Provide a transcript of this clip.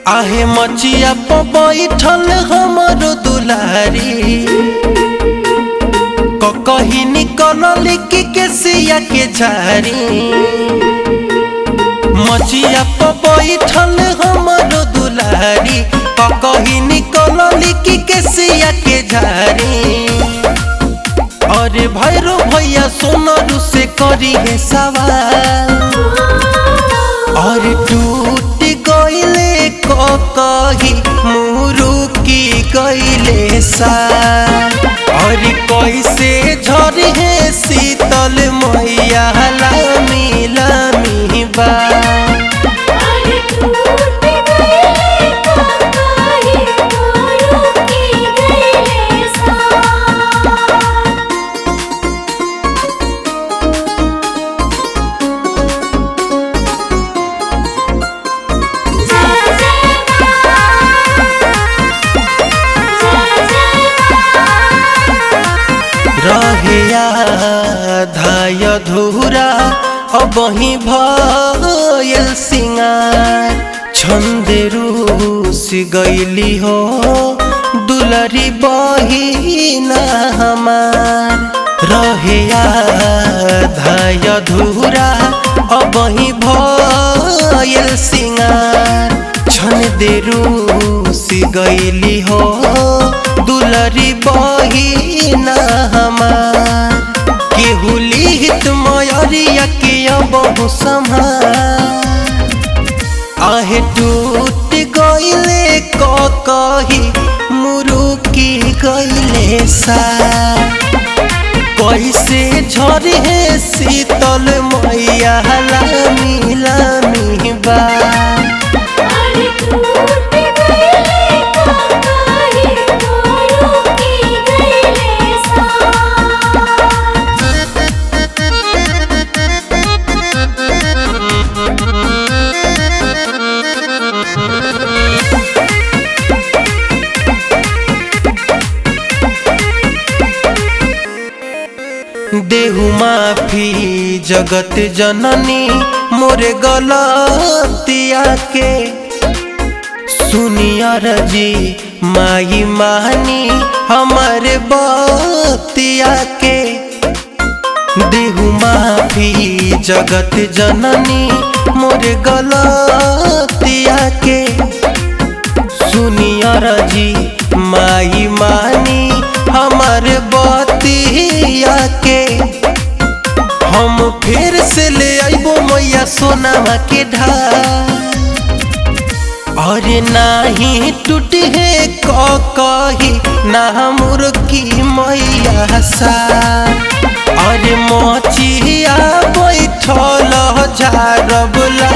आहे मचिया पर बैठल हमरो दुलारी कही निकल की केसिया के झारी मचिया पर बैठल हमरो दुलारी कही निकल की केसिया के झारी अरे भैरो भैया सोनरू से करी है सवाल और टूट गईले कही मुरुकी गईले साल और कैसे झरी है शीतल मैया लामी लामी बा अरे टूट गईले काहे मोरू की गईले सा जय रहे धाय धूरा अबही भयल सिंगार छंद रूस गईली हो दुलरी बहिना हमार रहे धाय धूरा अबही भयल सिंगार छन दे रूस गईली हो दुलरी बहिना हमार केहू लिहित मयरिया के बहु संहार आहे टूट गईले कही मुरुकी गईले सा कैसे झरी है शीतल मैया लामी लामी बा अरे टूट गईले काहे मोरू की गईले सा देहु माफी जगत जननी मोरे गलतिया के सुनिया रजी माई मानी हमारे बतिया के देहु माफी जगत जननी मोरे गलतिया के सुनिया रजी माई मानी हमार बतिया के हम फिर से ले आइबो मैया सोनामा के ढाल अरे नाही टूट है कही ना मुर्गी मैया सा अरे मोचिया बैठल झारब